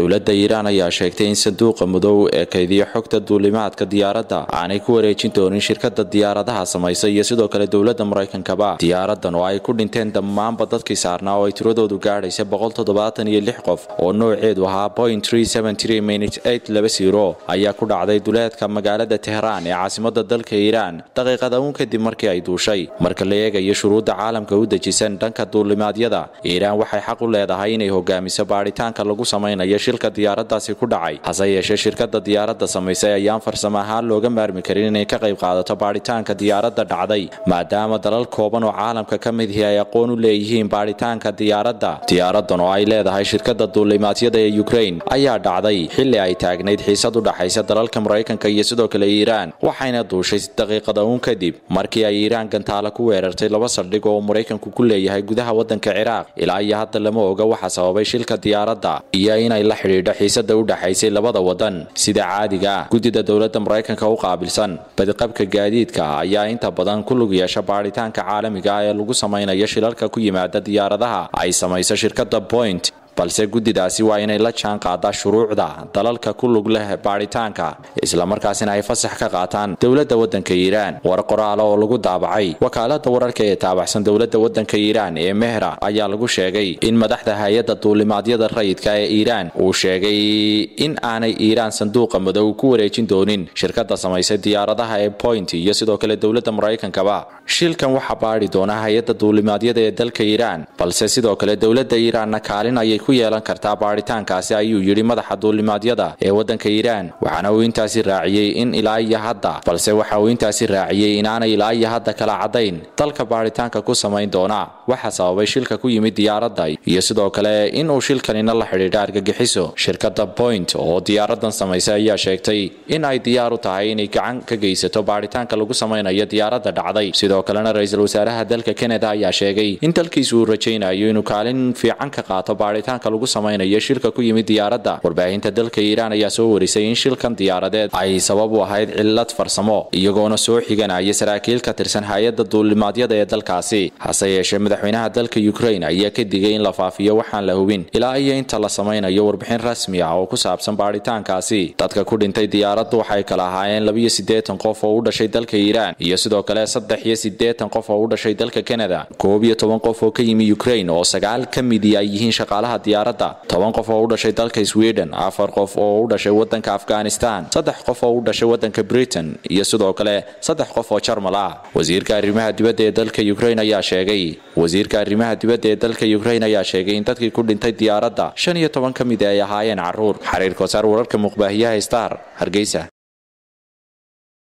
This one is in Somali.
dowladda iiraan ayaa sheegtay in sanduuqa madow ee kaydiya xogta duulimaadka diyaaradda aanay ku wareejin doonin shirkada diyaaradaha samaysa iyo sidoo kale dowladda maraykankaba diyaaradan oo ay ku dhinteen dhammaanba dadkii saarnaa oo ay tiradoodu gaadhaysa iyo lix qof oo nooceedu ahaa point ayaa ku dhacday duleedka magaalada tehraan ee caasimada dalka iiraan daqiiqada uun kadib markii ay duushay marka la eegayo shuruudda caalamka u dejisan dhanka duulimaadyada iiraan waxay xaq u leedahay inay hogaamiso baadhitaanka lagu samaynayo shilka diyaaradaasi ku dhacay hase yeeshee shirkada diyaaradda samaysay ayaan farsamo ahaan looga maarmi karin inay ka qayb qaadato baadhitaanka diyaaradda dhacday maadaama dalal kooban oo caalamka ka mid ihi ay aqoon u leeyihiin baadhitaanka diyaaradda diyaaradan oo ay leedahay shirkada duulimaadyada ee ukrain ayaa dhacday xilli ay taagnayd xiisad u dhaxaysa dalalka maraykanka iyo sidoo kale iiraan waxayna duushay daqiiqada uun kadib markii ay iiraan gantaale ku weerartay laba saldhig oo maraykanku ku leeyahay gudaha wadanka ciraaq ilaa iyo hadda lama oga waxa sababay shilka diyaaradda iyo inay la xidhiidho xiisada u dhaxaysay labada wadan sida caadiga ah guddida dowladda maraykanka u qaabilsan badqabka gaadiidka ayaa inta badan ku lug yeesha baadhitaanka caalamiga ah ee lagu samaynayo shilalka ku yimaada diyaaradaha ay samayso shirkada point balse guddidaasi waa inay la jaan qaadaa shuruucda dalalka ku lug leh baadhitaanka islamarkaasina ay fasax ka qaataan dowladda waddanka iiraan war qoraala oo lagu daabacay wakaalada wararka ee taabacsan dowladda waddanka iiraan ee mehra ayaa lagu sheegay in madaxda hay-adda duulimaadyada rayidka ee iiraan uu sheegay in aanay iiraan sanduuqa madow ku wareejin doonin shirkada samaysay diyaaradaha ee point iyo sidoo kale dowladda maraykankaba shilkan waxaa baadhi doona hay-adda duulimaadyada ee dalka iiraan balse sidoo kale dowladda iiraanna kaalin ayay ku yeelan kartaa baadhitaankaasi ayuu yidhi madaxa duulimaadyada ee waddanka iiraan waxaana uu intaasi raaciyey in ilaa iyo hadda balse waxa uu intaasi raaciyey inaanay ilaa iyo hadda kala caddayn dalka baadhitaanka ku samayn doona waxa sababay shilka ku yimid diyaaradda iyo sidoo kale in uu shilkanina la xidhiidha argagixiso shirkadda point oo diyaaradan samaysay ayaa sheegtay in ay diyaar u tahay inay gacan ka geysato baadhitaanka lagu samaynayo diyaaradda dhacday sidoo kalena ra-iisul wasaaraha dalka kanada ayaa sheegay in dalkiisu uu rajaynayo inuu kaalin fiican ka qaato baadhitaanka lagu samaynayo shilka ku yimid diyaaradda warbaahinta dalka iiraan ayaa soo warisay in shilkan diyaaradeed ay sabab u ahayd cillad farsamo iyagoona soo xiganaya saraakiil ka tirsan hay-adda duulimaadyada ee dalkaasi hase yeeshee madaxweynaha dalka ukrain ayaa ka digay in la faafiyo waxaan la hubin ilaa iyo inta la samaynayo warbixin rasmi ah oo ku saabsan baadhitaankaasi dadka ku dhintay diyaaraddu waxay kala ahaayeen labiyo siddeetan qof oo u dhashay dalka iiraan iyo sidoo kale saddex iyo siddeetan qof oo u dhashay dalka kanada koob iyo toban qof oo ka yimi ukrain oo sagaal ka midi ay yihiin shaqaalaha diyaaradda toban qof oo u dhashay dalka sweden afar qof oo u dhashay wadanka afghanistan saddex qof oo u dhashay wadanka britain iyo sidoo kale saddex qof oo jarmal ah wasiirka arrimaha dibadda ee dalka ukrain ayaa sheegay wasiirka arrimaha dibadda ee dalka ukrain ayaa sheegay in dadkii ku dhintay diyaaradda shan iyo toban ka mid ay ahaayeen caruur xiriir kosaar wararka muqbaahiyaha star hargeysa